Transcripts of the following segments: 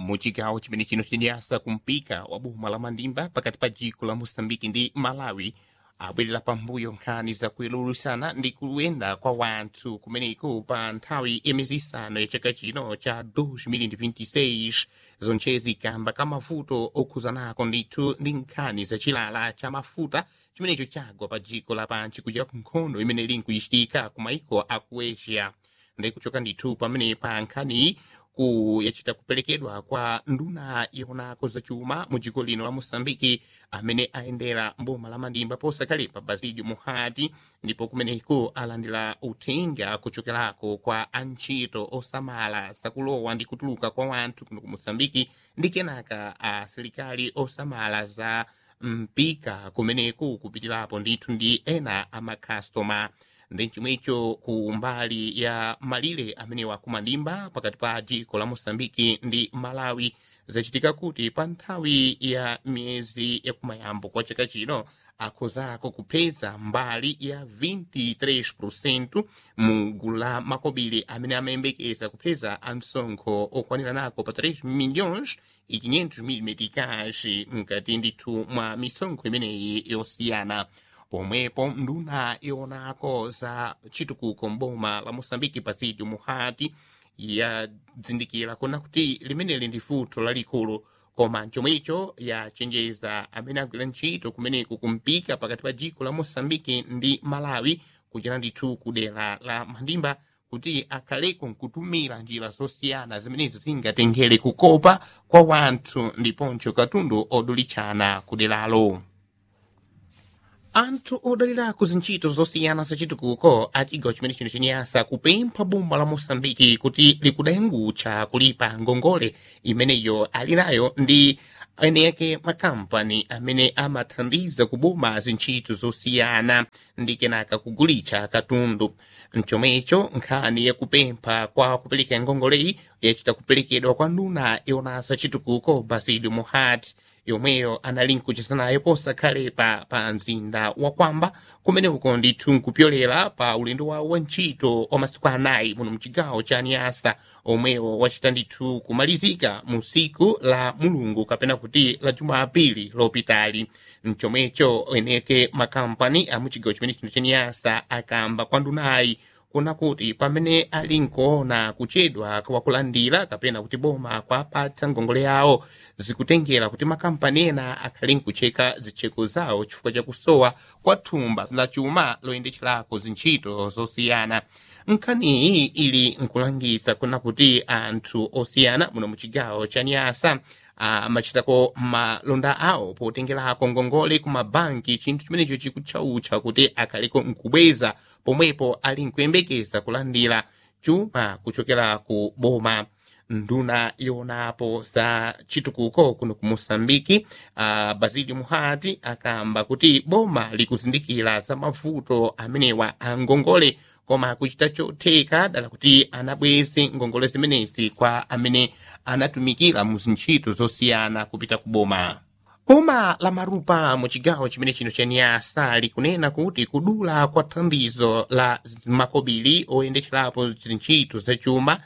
muchigawo chimene chino chenyasa kumpika wa boma la mandimba pakati pa dziko la mosambiki ndi malawi abwerera pambuyo nkhani zakuyelulusana ndi kuyenda kwa wanthu kumeneko pa nthawi yamiyezi isanu ya chaka chino cha 2026 zonchezi kamba ka mavuto okhuzanako ndithu ndi nkhani zachilala cha mafuta chimenecho chagwa pa dziko lapansi kuchera ku nkhondo imene ili nkuyichitika ku maiko aku asia ndi kuchoka ndithu pamene pa nkhaniyi ku yachita kuperekedwa kwa nduna yonako zachuma mu dziko lino la mosambiki amene ayendera mboma la mandimba posakalepa basilio muhati ndipo kumeneko alandira uthenga kuchokerako kwa antchito osamala zakulowa ndi kutuluka kwa wanthu kuno ku mosambiki ndi kenaka asilikali osamala za mpika kumeneko kupitirapo ndithu ndi ena amakhastoma ndi chomwecho ku mbali ya malire amene wakumandimba pakati pa dziko la mosambiki ndi malawi zachitika kuti pa nthawi ya miyezi yakumayambo kwa chaka chino akhozako kupeza mbali ya 23% mu gulu la makobiri amene amayembekeza kupeza amsonkho okwanira nako pa 3 milhões e 500 mil meticais mkati ndithu mwa misonkho imeneyi yosiyana pomwepo nduna yonako za chitukuko mboma la mosambiki pasidio muhati yadzindikira kuna kuti limeneli ndi futo lalikulu koma chomwecho yachenjeza amene agwira ntchito kumeneku kumpika pakati pa dziko la mosambiki ndi malawi kuchera ndithu ku dera la mandimba kuti akhaleko nkutumira njira zosiyana zimenezo zingatengere kukopa kwa wanthu ndiponso katundu odulichana ku deralo anthu odalirako zintchito zosiyana zachitukuko a chigawo chimene chino chenyasa kupempha boma la mosambiki kuti likudayangutcha kulipa ngongole imeneyo ali nayo ndi eneke makampani amene amathandiza kuboma zintchito zosiyana ndi kenaka kugulitcha katundu mchomwecho nkhani yakupempha kwa kupereka ngongoleyi yachita kuperekedwa kwa nduna yonasa chitukuko basilio muhati yomweyo anali nkuchezanayo posakhalepa pa mzinda wa kwamba kumene uko ndithu nkupyolera pa ulendo wawo wa ntchito wa masiku anayi muno mchigawo cha niasa omwewo wachita ndithu kumalizika mu siku la mulungu kapena kuti la jumapili lopitali mchomwecho eneke makampani amuchigawo chimene chino cha niasa akamba kwa ndunayi kuna kuti pamene ali nkuona kuchedwa kwakulandira kapena kuti boma kwapatsa ngongole yawo zikutengera kuti makampani ena akhali nkucheka zitcheko zawo chifukwa chakusowa kwa thumba la chuma loyendetcherako zintchito zosiyana nkhaniyi ili nkulangiza kuna kuti anthu osiyana muno muchigawo cha nyasa amachitako malonda awo potengerako ngongole ku mabanki chinthu chimenecho chikutchautcha kuti akhaliko nkubweza pomwepo ali nkuyembekeza kulandira chuma kuchokera ku boma nduna yonapo za chitukuko kuno ku mosambiki uh, basilio muhati akamba kuti boma likuzindikira za mavuto amenewa a ngongole koma kuchita chotheka dala kuti anabweze ngongole zimenezi kwa amene anatumikira mu zintchito zosiyana kupita ku boma boma la marupa mu chigawo chimene chino cha niasa likunena kuti kudula kwa thandizo la makobiri oyendetcherapo zintchito zachuma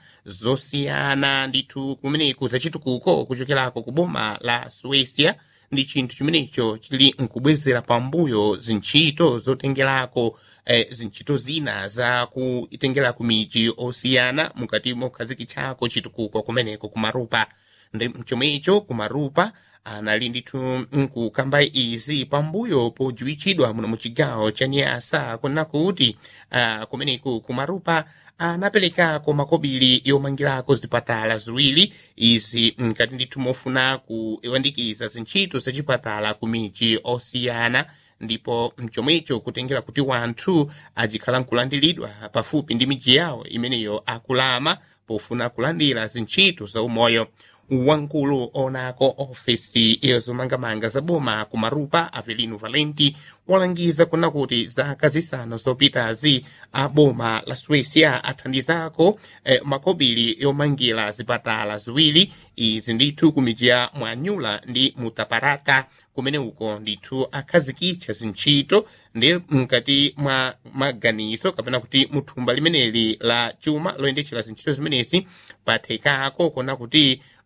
zosiyana ndithu kumeneku zachitukuko kuchokerako ku boma la suecia ndi chinthu chimenecho chili nkubwezera pambuyo zintchito zotengerako eh, zintchito zina za kutengerako miji osiyana mukati mokhazikitchako chitukuko kumeneko kumarupa ndi chomwecho kumarupa anali ndithu nkukamba izi pambuyo podziwitchidwa muno muchigawo cha nyasa kuna kuti uh, kumeneku kumarupa anaperekako makobiri yomangirako zipatala ziwiri izi nkati ndithu mofuna kuyandikiza zintchito zachipatala ku miji osiyana ndipo mchomwecho kutengera kuti wanthu ajikhala nkulandiridwa pafupi ndi miji yawo imeneyo akulama pofuna kulandira zintchito za umoyo wamkulu onako ofesi yozomangamanga za boma ku marupa avelino valenti walangiza kuna kuti zaka zisanu zopitazi a boma la suecia athandizako eh, makobiri yomangira zipatala ziwiri izi ndithu ku miji ya mwanyula ndi mutaparaka kumene uko ndithu akhazikitcha zintchito ndi mkati mwa maganizo kapena kuti muthumba limeneli la chuma loyendetchera zintchito zimenezi pathekako kuna kuti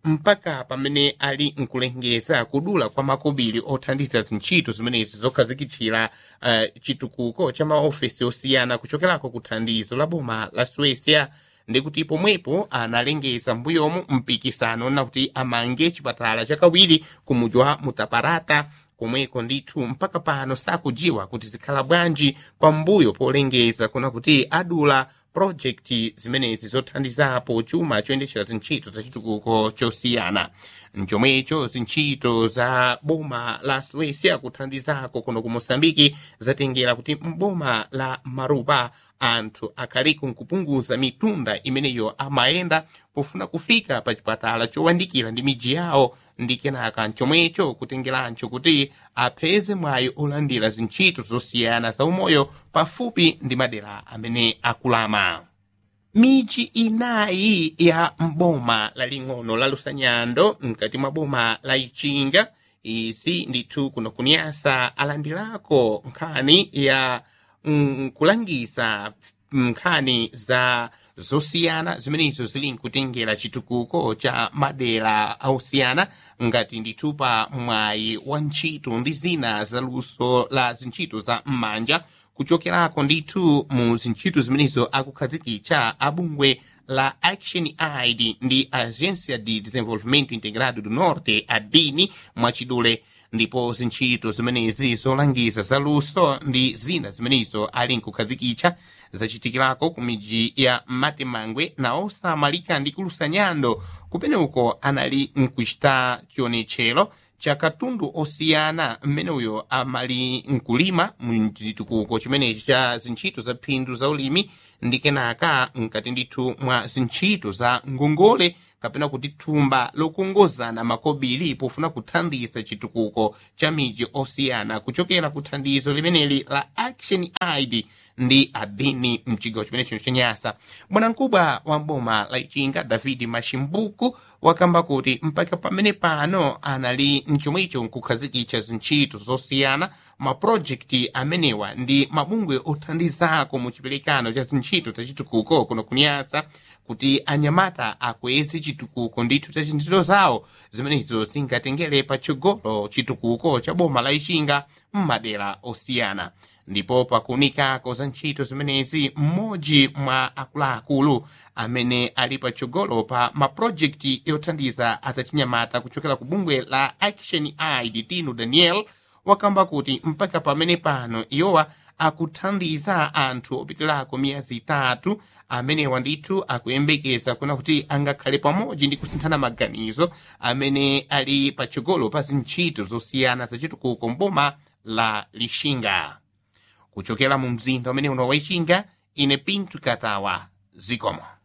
mpaka pamene ali nkulengeza kudula kwa makobiri othandiza zintchito zimenezi zokhazikitsira uh, chitukuko cha maofesi osiyana kuchokerako ku thandizo la boma la suecia ndikuti pomwepo analengeza mbuyomu mpikisano nakuti amange chipatala chakawiri kumudzi wa mutaparata komweko ndithu mpaka pano sakudziwa kuti zikhala bwanji pambuyo polengeza kuna kuti adula projekti zimenezi zothandizapo chuma choyendetsera zintchito za chitukuko chosiyana mchomwecho zintchito za boma la suecia kuthandizako kuno ku mosambiki zatengera kuti mboma la marupa anthu akhaliku nkupunguza mitunda imeneyo amayenda pofuna kufika pa chipatala chowandikira ndi miji yawo ndi kenaka mchomwecho kutengerancho kuti apeze mwayi olandira zintchito zosiyana za umoyo pafupi ndi madera amene akulama miji inayi ya mboma laling'ono la lusanyando mkati mwa boma la ichinga izi ndithu kuno kunyasa alandirako nkhani ya nkulangisa nkhani za zosiyana zimenezo zili nkutengera chitukuko cha madera osiyana ngati ndithu pa mwayi wa ntchito ndi zina za luso la zintchito za m'manja kuchokerako ndithu mu zintchito zimenezo akukhazikitsa abungwe la action aid ndi agência de desenvolvimento integrado do norte adini mwachidule ndipo zintchito zimenezi zolangiza za luso ndi zina zimenezo ali nkukhazikitsa zachitikirako ku miji ya matemangwe na osamalika ndi kulusanyando kumene uko anali nkuchita chionetchero cha katundu osiyana mmeneuyo amali nkulima mchitukuko chimenechi cha zintchito za phindu za ulimi ndi kenaka mkati ndithu mwa zintchito za ngongole kapena kuti thumba lokongozana makobiri pofuna kuthandiza chitukuko cha miji osiyana kuchokera ku thandizo limeneli la action aid ndi adini mchigawo chimene chino chanyasa bwanamkubwa wa mboma la ichinga david mashimbuku wakamba kuti mpaka pamene pano anali mchomwecho nkukhazikitsa zintchito zosiyana mapurojekiti amenewa ndi mabungwe othandizako mu chiperekano cha zintchito za chitukuko kuno kunyasa kuti anyamata akweze chitukuko ndithu cha zintchito zawo zimenezo zingatengere patsogolo chitukuko cha boma la ichinga m'madera osiyana ndipo pakuunikako za ntchito zimenezi mmodzi mwa akuluakulu amene ali patsogolo pa mapurojekiti yothandiza azachinyamata kuchokera ku bungwe la action aid tino daniel wakamba kuti mpaka pamene pano iwowa akuthandiza anthu opitirako miyezi itatu amenewa ndithu akuyembekeza kuna kuti angakhale pamodzi ndi kusinthana maganizo amene ali patsogolo pa zintchito zosiyana zachitukuko mboma la lixinga kuchokera mu mzinda umene uno wa ichinga ine pinto katawa zikomo